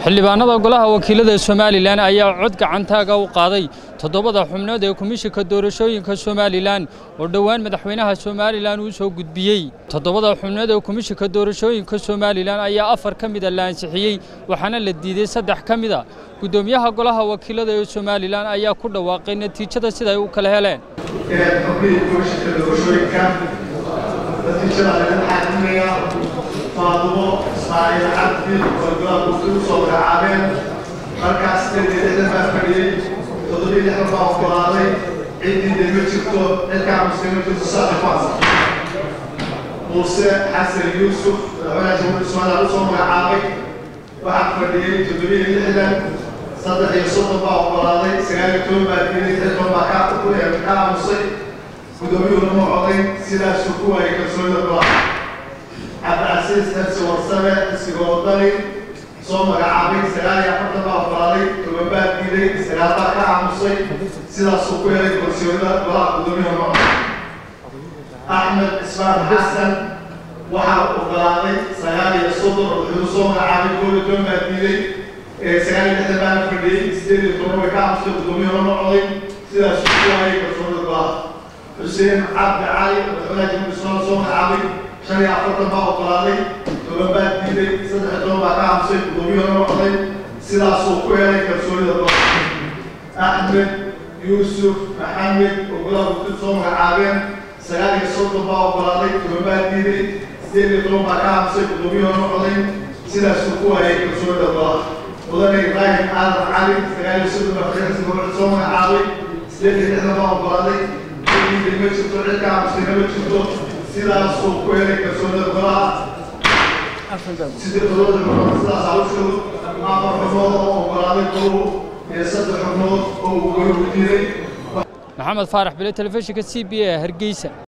xildhibaanada golaha wakiilada somalilan ayaa cod gacantaaga u qaaday toddobada xubnood ee komishinka doorashooyinka somalilan oo dhowaan madaxweynaha somalilan uu soo gudbiyey toddobada xubnood ee komishinka doorashooyinka somalilan ayaa afar ka mida la ansixiyey waxaana la diiday saddex ka mida guddoomiyaha golaha wakiilada ee somalilan ayaa ku dhawaaqay natiijada siday u kala heleen faadumo ismaaciil cabdi oo golaha guurtida usoo magacaabeen markaas sideed iyo lixdan baa fadhiyey toddoba iyo lixdan baa oggolaaday ciddii de ma jirto cidkaa muslima jirto saadi ku ansax muuse xasan yuusuf madaxweynaha jamhuuriyadda somaliland usoo magacaabay waxaa fadhiyey toddoba iyo lixdan saddex iyo soddon baa oggolaaday sagaal iyo toban baa diiday xilban baa ka ka aamusay guddoomiyuhuna ma codayn sidaasuu ku waayay kalsoonida golaha cabdicasiis xirsi warsame isigoodani soo magacaabay sagaal iyo afartan baa oggolaaday toban baa diiday sagaal baa ka aamusay sidaasuu ku helay kalsoonida golaha guddoomiyaha macod axmed cismaan xasan waxaa oggolaaday sagaal iyo soddon wuxuu soo magacaabay koob iyo toban baa diiday sagaal iyo lixdan baana fadhiyey sideed iyo toban way ka aamusay guddoomiyaha ma coday sidaasuu ku waayay kalsoonida golaha xuseen cabdi cali madaxweynaha jamhuuriyadda somaliland soo magacaabay shan iyo afartan baa oggolaaday toban baa diiday saddex iyo toban baa ka aamusay guddoomiyuhuna ma coday sidaasuu ku helay kalsoonida golaha axmed yuusuf maxamed oo golaha guurtida soo magacaabeen sagaal iyo soddon baa oggolaaday toban baa diiday sideed iyo toban baa ka aamusay guddoomiyuhuna ma coday sidaasuu ku waayay kalsoonida golaha mudane ibraahim aadan cali sagaal iyo soddon baa fadhiixisi gobol soo magacaabay sideed iyo lixdan baa oggolaaday ciddii ma jirto cid ka aamusayna ma jirto sidaasuu ku helay kalsoonida golaha sidii todobada xubnood sidaas hawshoodu afar xubnood oo oggolaaday goluhu iyo saddex xubnood oo uu goluhu diiday maxamed faarax bile telefishinka c b a hargeysa